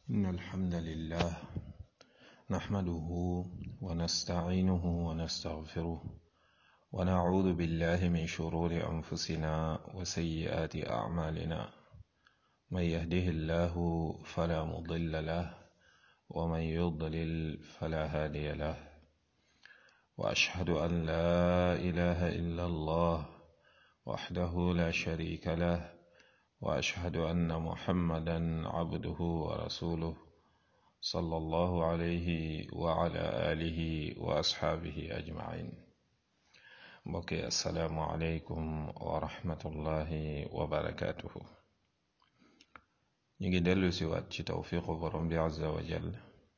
إن الحمد لله نحمده ونستعينه ونستغفره ونعوذ بالله من شرور أنفسنا وسيئات أعمالنا من يهده الله فلا مضل له ومن يضلل فلا هادي له وأشهد أن لا إله إلا الله وحده لا شريك له وأشهد أن محمدا عبده ورسوله صلى الله عليه وعلى آله وأصحابه أجمعين بقي السلام عليكم ورحمة الله وبركاته نيجي دلو سوات ci tawfiqu borom bi azza wa jal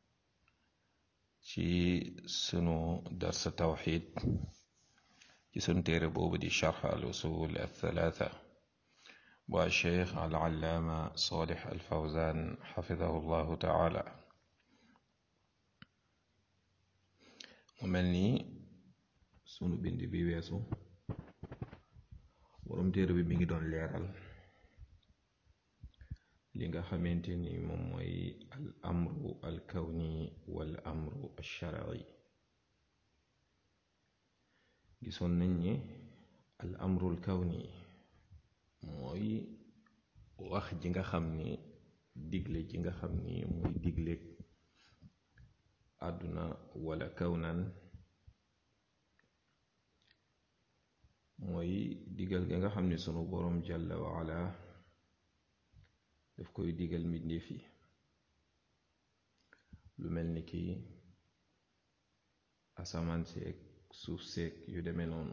ci sunu dars tawxid ci sunu téere boobu di charx al usul al thalatha bu cheikh al allaama salih al fawzan xafidahu llahu taala mu mel ni sunu bind bi weesu borom téere bi mi ngi doon leeral li nga xamante ni moom mooy al amru al kawni wal amru al shar'i gisoon nañ ni al amru al kawni mooy wax ji nga xam ni digle ji nga xam ni muy digle àdduna wala kawnan mooy digal gi nga xam ni sunu boroom jàlla waala daf koy digal mbindéef yi lu mel ni ki asamaan seeg suuf seeg yu demee noonu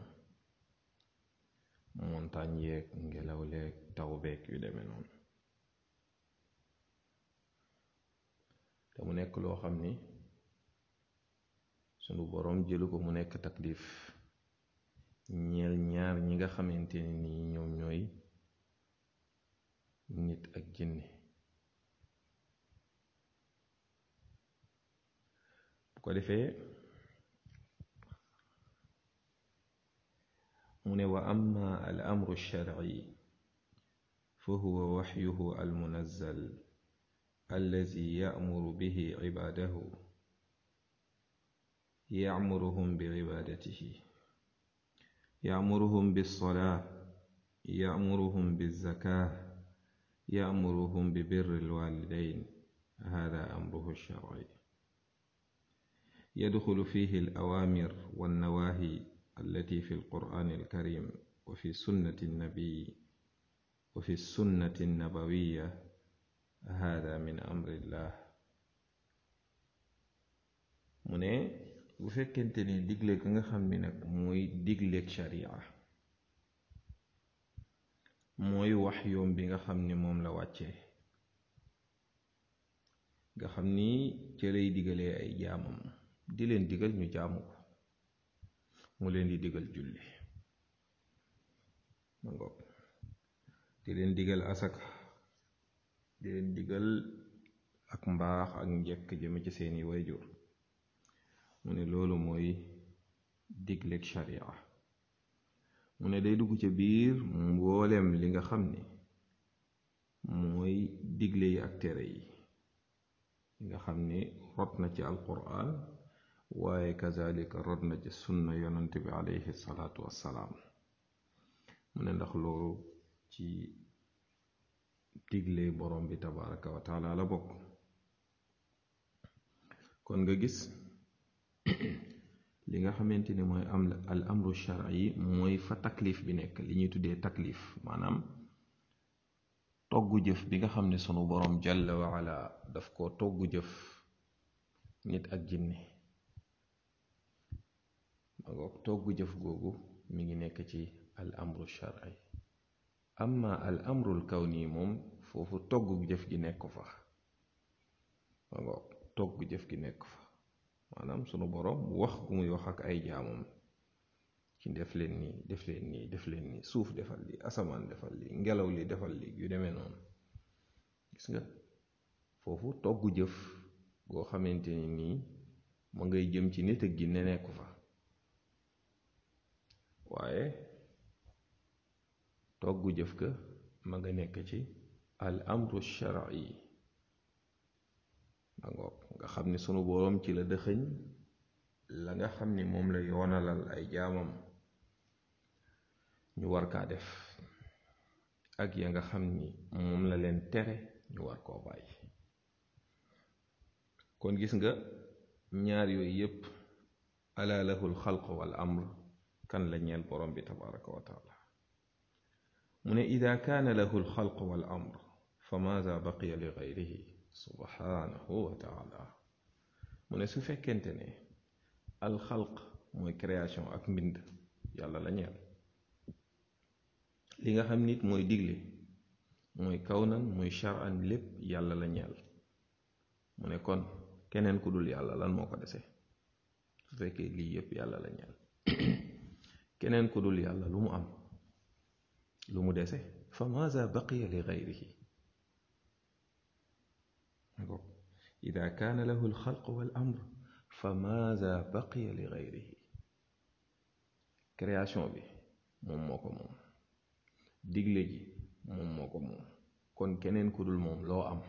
montagne yeeg ngelaw leeg taw beeg yu demee noonu te mu nekk loo xam ni sunu boroom jëlu ko mu nekk taklif ñeel ñaar ñi nga xamante ni nii ñoom ñooy nit ak jinne bu ko defee mu ne wa amma al amru sharci fa huwa waxyuhu al munazzal allazi ya'muru bihi cibaadahu ya'muruhum bi cibaadatihi ya'muruhum bis-salaa ya'muruhum biz-zakaah ya'muruhum bi birri al-waalidayn haadaa amruhu ash-sharci yadxulu fiihi al-awaamir wan-nawaahi التي في القرآن الكريم وفي سنة النبي وفي السنة النبوية هذا من أمر الله mu ne bu fekkente ni digle ka nga xam ni nag mooy digleeg sharia mooy wax yoom bi nga xam ni moom la wàccee nga xam ni ca lay digalee ay jaamam di leen digal ñu jaamu ko mu leen di digal julli ma ngoog di leen digal asaka di leen digal ak mbaax ak njekk jëme ci seeni wayjur mu ne loolu mooy digleeg sharia mu ne day dugg ca biir mboolem li nga xam ni mooy digle yi ak tere yi li nga xam ni rot na ci alquran waaye kazalika rod na ci sunna yonant bi alayhi salaatu wassalaam mu ne ndax loolu ci digle borom bi tabaraka wa taala la bokk kon nga gis li nga xamante ni mooy am al amru shar'i mooy fa taklif bi nekk li ñuy tuddee taklif maanaam toggu jëf bi nga xam ne sunu borom jalla wa ala daf ko toggu jëf nit ak jinne magoog togg jëf googu mi ngi nekk ci al amru shar'i amma al amrul kawni moom foofu togg jëf gi nekk fa magoog togg jëf gi nekk fa maanaam sunu boroom wax gu muy wax ak ay jaamam ci def leen nii def leen nii def leen nii suuf defal li asamaan defal li ngelaw li defal li yu demee noonu gis nga foofu togg jëf goo xamante ni nii ma ngay jëm ci nit ak gi ne nekku fa waaye toggu jëf ka ma nga nekk ci al amru shar'i angoog nga xam ni sunu boroom ci la dëxëñ la nga xam ni moom la yoonalal ay jaamam ñu war kaa def ak ya nga xam ni moom la leen tere ñu war koo bàyyi kon gis nga ñaar yooyu yépp ala lahul xalq wal amr kan la ñeel borom bi tabaraka wa taala mu ne ida kaana lahu alxalq wal amr fa maada baqiya li gayrihi subhanahu wa taala mu ne su fekkente ne alxalq mooy création ak mbind yàlla la ñeel li nga xam nit mooy digle mooy kawnan muy charan lépp yàlla la ñeel mu ne kon keneen ku dul yàlla lan moo ko dese su fekkee lii yépp yàlla la ñeel keneen ku dul yàlla lu mu am lu mu dese fa maza baqiya li gayrihi ida kaana lahu alxalq wal amr fa maza baqiya li gayrihi création bi moom moo ko moom digle ji moom moo ko moom kon keneen ku dul moom loo am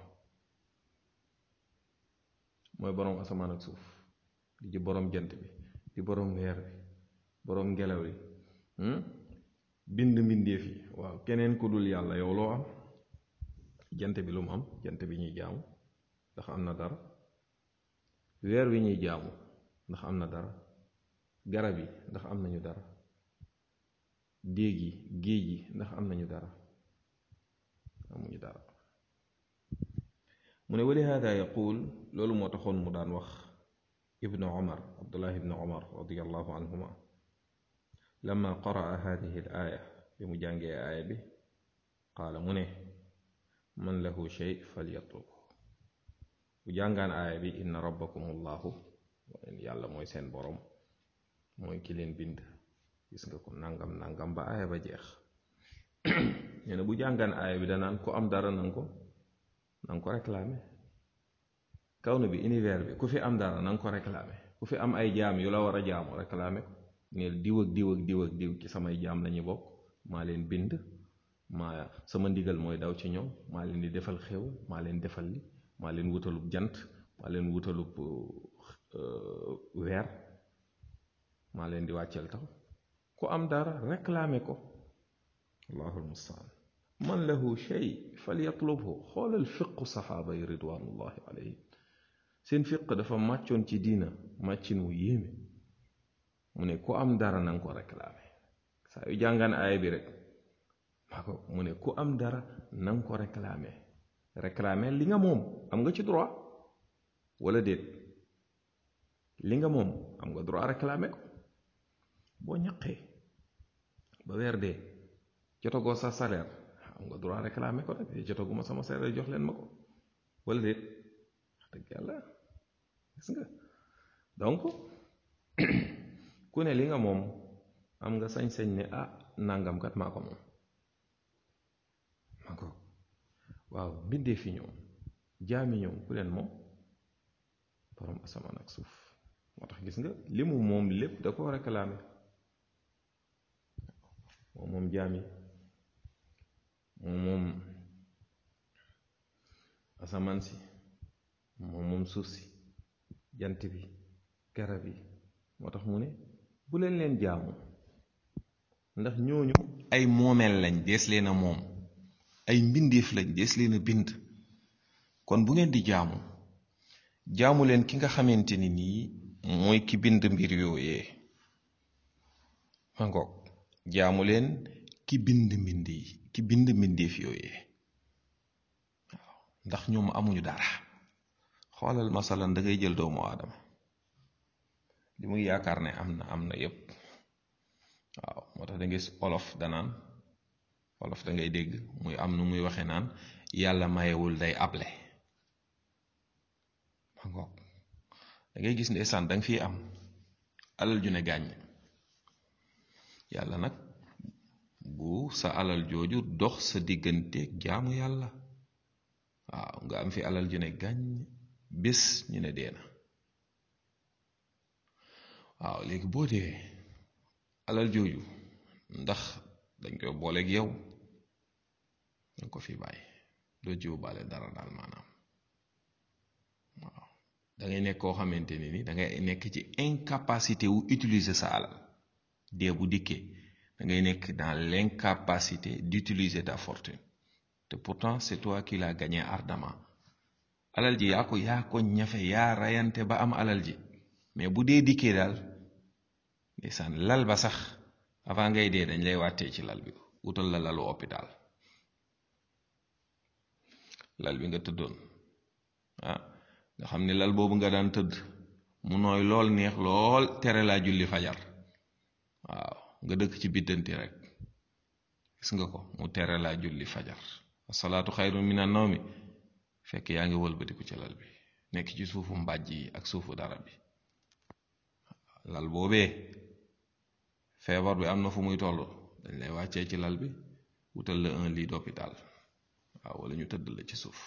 mooy boroom asamaan ak suuf di ci boroom jant bi di boroom weer bi boroom ngelaw li bind mbindeef yi waaw keneen ku dul yàlla yow loo am jant bi lu mu am jant bi ñuy jaamu ndax am na dara weer wi ñuy jaamu ndax am na dara garab yi ndax am nañu dara déeg yi géej yi ndax am nañu dara amuñu dara mu ne wali hada yaqul loolu moo taxoon mu daan wax ibnu omar abdullah ibnu omar radiallahu anhuma lama qaraa hadihi al aaya bi mu jàngee aaya bi qaala mu ne man lahu shay falyatlub bu jàngaan aaya bi inna rabbakum allahu yàlla mooy seen borom mooy ki leen bind gis nga ko nangam nangam ba aaya ba jeex nee na bu jàngaan aaya bi danaan ku am dara nanga ko nanga ko réclamer kaw na bi univers bi ku fi am dara nanga ko réclamer ku fi am ay jaam yu la war a jaamu réclamer ko neel diw ak diw ak diw ak diw ci samay jaam lañu bokk maa leen bind maa sama ndigal mooy daw ci ñoom maa leen di defal xew maa leen defal li maa leen wutalub jant maa leen wutalub weer maa leen di wàcceel taw ku am dara réclamer ko allahu almustaan man lahu shay falyatlubhu xoolal fiqu saxaaba yi ridwanullahi alayhim seen fiq dafa màccoon ci diina màccin wu yéeme mu ne ku am dara nanga ko réclamer saa yu jàngaan aaya bi rek maa ko mu ne ku am dara nanga ko réclamer réclamer li nga moom am nga ci droit wala déet li nga moom am nga droit réclamer ko boo ñaqee ba weer dee jotagoo sa salaire am nga droit réclamer ko rek jotaguma sama salaire jox leen ma ko wala déet wax dëgg yàlla gis nga donc ku ne li nga moom am nga sañ-sañ ne ah nangam kat maa ko moom maa ko waaw mbindee fi ñoom jaami ñoom ku leen moom borom asamaan ak suuf moo tax gis nga li mu moom lépp da ko réclamer moom moom jaami moom moom asamaan si moom moom suuf si jant bi garab yi moo tax mu ne bu leen leen jaamu ndax ñooñu ay moomeel lañ dees leen a moom ay mbindeef lañ dees leen a bind kon bu ngeen di jaamu jaamu leen ki nga xamante ni nii mooy ki bind mbir yooyee ma ngoog jaamu leen ki bind mbind yi ki bind mbindeef yooyee waaw ndax ñoom amuñu dara xoolal masalan da ngay jël doomu aadama li muy yaakaar ne am na am na yépp waaw moo tax da ngay gis olof danaan olof da ngay dégg muy am nu muy waxe naan yàlla mayewul day able ma ngoog da ngay gis ndeysaan danga fi am alal ju ne gàññ yàlla nag bu sa alal jooju dox sa digganteeg jaamu yàlla waaw nga am fi alal ju ne gàññ bés ñu ne dee na waaw léegi boo dee alal jooju ndax dañ koy booleeg yow danga ko fi bàyyi doo jiw baale dara daal maanaam waaw da ngay nekk koo xamante ni ni da ngay nekk ci incapacité wu utiliser sa alal dee bu dikkee da ngay nekk dans l'incapacité d'utiliser ta fortune te pourtant c'est toi qui l'as gagné ardemment alal ji yaa ko yaa ko ñafe yaa rayante ba am alal ji mais bu dee dikkee daal ndeysaan lal ba sax avant ngay dee dañ lay wàttee ci lal bi wutal la lalu hôpital lal bi nga tëddoon ah nga xam ne lal boobu nga daan tëdd mu nooy lool neex lool tere laa julli fajar waaw nga dëkk ci biddanti rek gis nga ko mu tere laa julli fajar asalaatu xayrun mina nawmi fekk yaa ngi wëlbatiku ci lal bi nekk ci suufu mbàjj yi ak suufu dara bi lal boobee feebar bi am na fu muy toll dañ lay wàccee ci lal bi wutal la un lit d'hôpital waaw wala ñu tëdd la ci suuf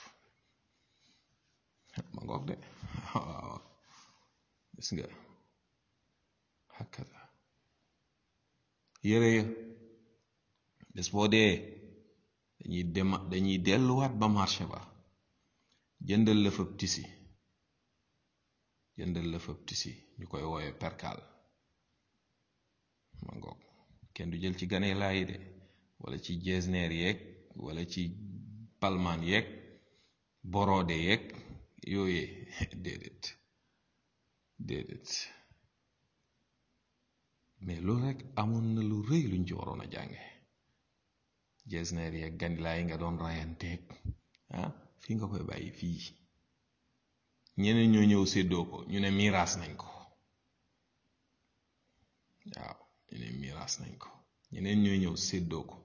ma ngoog de waaw gis nga hakada yére ya bés boo dee dañuy dem dañuy delluwaat ba marché ba jëndal la fab tisi jëndal la fab tisi ñu koy wooye perkal ma ngoog kenn du jël ci gane laayi de wala ci jesneer yeeg wala ci palmaan yeeg borode yeeg yooyee déedéet déedéet mais loolu rek amoon na lu rëy luñ ci waroon a jànge jesneer yeeg ganilaa yi nga doon rayanteeg ah fii nga koy bàyyi fii ñeneen ñoo ñëw séddoo ko ñu ne miiraas nañ ko waaw ñu ne miiraas nañ ko ñeneen ñoo ñëw séddoo ko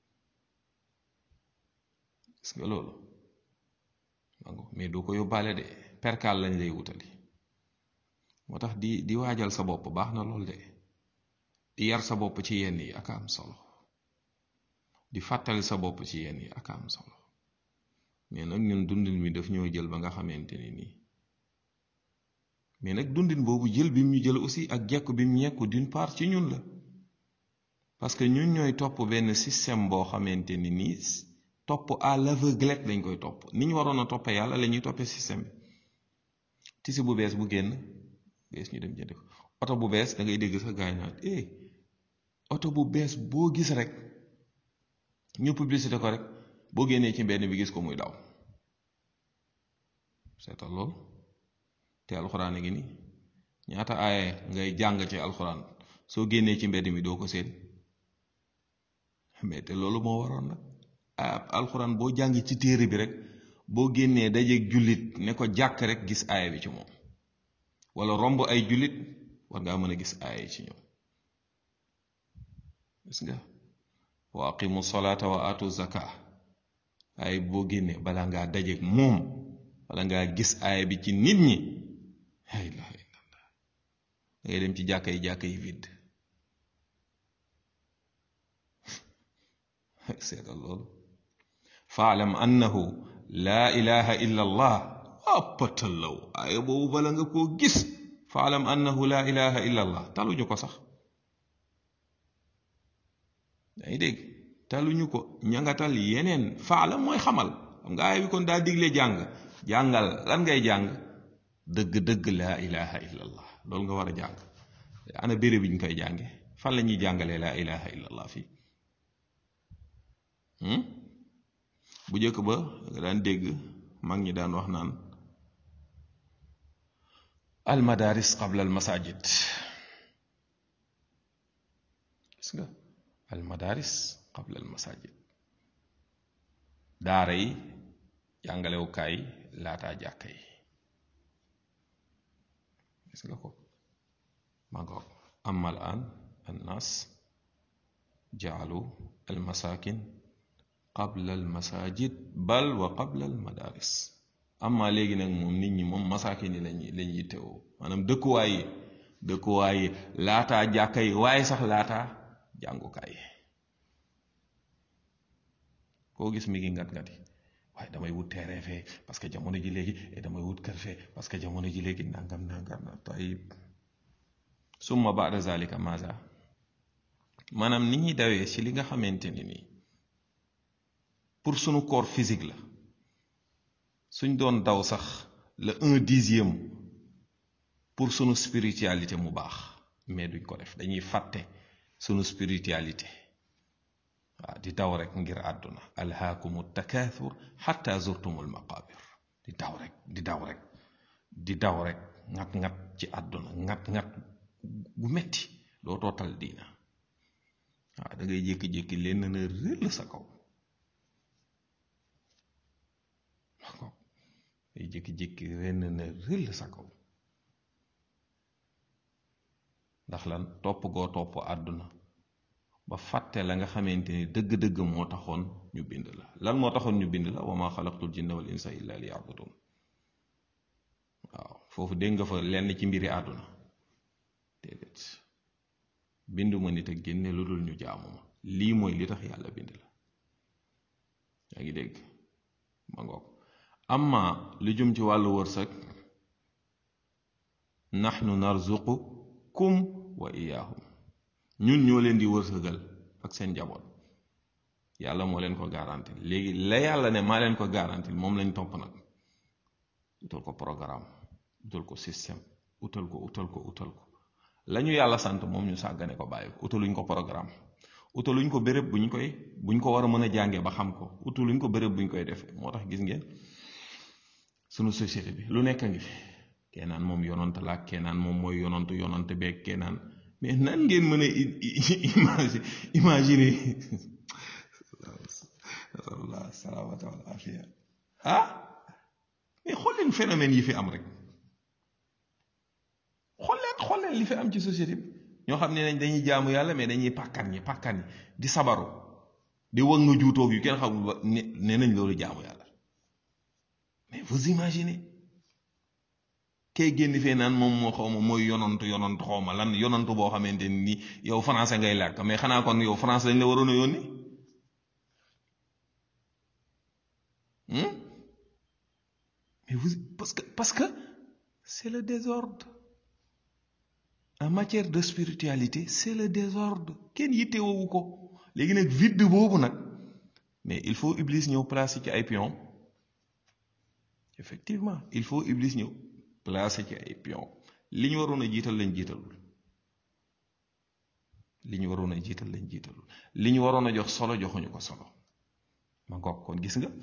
gis nga loolu mais doo ko yóbbaale de perkaal lañ lay wutali moo tax di di waajal sa bopp baax na lool de di yar sa bopp ci yenn yi ak am solo di fàttali sa bopp ci yenn yi ak am solo mais nag ñun dundin mi daf ñoo jël ba nga xamante ni nii mais nag dundin boobu jël bi mu ñu jël aussi ak jekku bi mu ñekku d'une part ci ñun la parce que ñun ñooy topp benn système boo xamante ni nii topp à l'aveuglette lañ koy topp ni ñu waroon a toppee yàlla la ñuy toppee système bi tisi bu bees bu génn bees ñu dem jënd ko oto bu bees da ngay dégg sax gaañ naa eh oto bu bees boo gis rek ñu publicité ko rek boo génnee ci mbedd bi gis ko muy daw seetal loolu te alxuraan a ngi nii ñaata aaye ngay jàng ci alxuraan soo génnee ci mbedd mi doo ko seen mais te loolu moo waroon nag alxuraan boo jàng ci téere bi rek boo génnee dajeeg jullit ne ko jàkk rek gis aaya bi ci moom wala romb ay jullit war ngaa mën a gis aaya yi ci ñoom gis nga wa aqimu salaata wa atu zaka ay boo génnee bala ngaa dajeeg moom wala ngaa gis aaya bi ci nit ñi la ilaha illallah da ngay dem ci jàkka yi jàkka yi vide seetal loolu faalam annahu laa ilaha illa allah appatallaw aaya boobu bala nga koo gis faalam annahu laa ilaha illa allah taluñu ko sax yaa ngi dégg taluñu ko ñangatal yeneen faalam mooy xamal xam nga aaya bi kon daa digle jàng jàngal lan ngay jàng dëgg-dëgg laa ilaha illa allah loolu nga war a jàng ana béréb bi ñu koy jànge fan la ñuy jàngalee laa ilaha illa allah fii bu njëkk ba nga daan dégg mag ñi daan wax naan al madaris qabla al masajid gis nga al madaris qabla al masajid daara yi jàngalewukaay laataa jàkka yi gis nga ko ma ngoog amma al an annas jaalu al masakin qabla al masajid bal wa qabla al madaris amma léegi nag moom nit ñi moom masaakin yi lañuy lañ yittewoo maanaam dëkkuwaay yi dëkkuwaay yi laataa jàkka yi waaye sax laataa jàngukaay yi koo gis mi ngi ngat ngati waaye damay wut terrain fee parce que jamono ji léegi damay wut kër fee parce que jamono ji léegi nangam nangam na tayib summa baada zalika maza maanaam nit ñuy dawee ci li nga xamante ni nii pour sunu corps physique la suñ doon daw sax le un dixième pour sunu spiritualité mu baax mais duñ ko def dañuy fàtte sunu spiritualité waaw di daw rek ngir àdduna alhaakumu takaathur xatta zurtumul maqabir di daw rek di daw rek di daw rek ngat-ngat ci àdduna ngat-ngat gu metti doo tootal diina waaw da ngay jékki-jékki leen na rëll sa kaw day jékki-jékki ren na rëll sa kaw ndax lan topp goo topp àdduna ba fàtte la nga xamante ni dëgg-dëgg moo taxoon ñu bind la lan moo taxoon ñu bind la wa ma xalaqtul jinna wal insa illa li yabudun waaw foofu dégg nga fa lenn ci mbiri àdduna déedéet binduma nit ak génne lu dul ñu jaamu ma lii mooy li tax yàlla bind la yaa ngi dégg ma ngoog amma lu jëm ci wàllu wërsëg nahnu narzuqukum wa iyaahum ñun ñoo leen di wërsëgal ak seen njaboot yàlla moo leen ko garanti léegi la yàlla ne maa leen ko garanti moom lañ topp nag utal ko programme utal ko système utal ko utal ko utal ko la ñu yàlla sant moom ñu sàggane ko bàyyi ko utaluñ ko programme utaluñ ko béréb bu ñu koy buñ ko war a mën a jàngee ba xam ko utaluñ ko béréb bu ñu koy defee moo tax gis ngeen sunu société bi lu nekk ngi fi keenaan moom yonant la keenaan moom mooy yonantu yonant beeg keenaan mais nan ngeen mën a imaginer imaginer asalullah salaamata wal afiya ah mais xool leen phénomène yi fi am rek xool leen xool leen li fi am ci société bi ñoo xam ne nañ dañuy jaamu yàlla mais dañuy pàkkan ñi pàkkan ñi di sabaru di wëg nga juutoog yu kenn xamul ba ne nee nañ loolu jaamu yàlla mais vous imaginez kay génn fee naan moom moo xaw ma mooy yonantu yonantu xaw ma lan yonantu boo xamante ni yow français ngay làkk mais xanaa kon yow français lañ la waroon a yónni mais vous parce que parce que c'est le désordre en matière de spiritualité c'est le désordre kenn yittewoowu ko léegi nag vide boobu nag mais il faut Iblis ñëw placer ci ay pion effectivement il faut Iblis ñëw placer ci ay pion li ñu waroon a jiital lañ jiitalul li ñu waroon a jiital lañ jiitalul li ñu waroon a jox solo joxuñu ko solo ma ngoog kon gis nga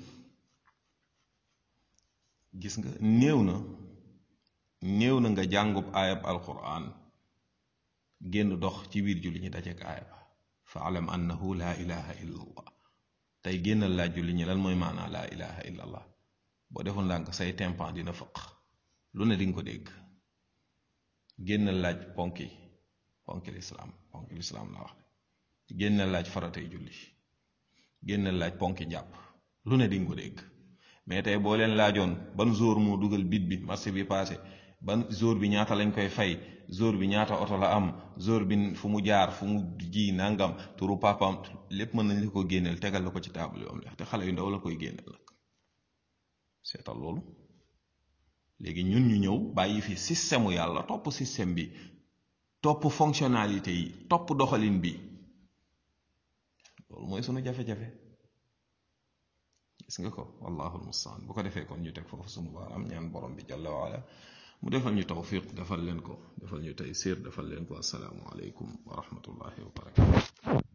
gis nga néew na néew na nga jàngub aayab alquran génn dox ci biir julli ñi dajeek aaya ba fa alam annahu laa ilaha illa allah tey génnal laaj julli ñi lan mooy maanaa laa ilaha illa allah boo deful ndànk say tempan dina fëq lu ne di nga ko dégg génnal laaj ponki ponki lislaam ponki lislaam la wax génnal laaj faratay julli génnal laaj ponki njàpp lu ne di nga ko dégg mais tey boo leen laajoon ban jour moo dugal bit bi marché bi passé ban jour bi ñaata lañ koy fay jour bi ñaata oto la am jour bi fu mu jaar fu mu ji nangam turu papam lépp mën nañ la ko génneel tegal la ko ci table yu am leex te xale yu ndaw la koy génneel nag seetal loolu léegi ñun ñu ñëw bàyyi fi système yàlla topp système bi topp fonctionnalité yi topp doxalin bi loolu mooy sunu jafe-jafe gis nga ko wallahu almustaan bu ko defee kon ñu teg foofu sunu baaraam ñaan borom bi jalla waala mu defal ñu tawfiq defal leen ko defal ñu taysir defal leen ko assalaamu aleykum wa rahmatullahi wa barakatu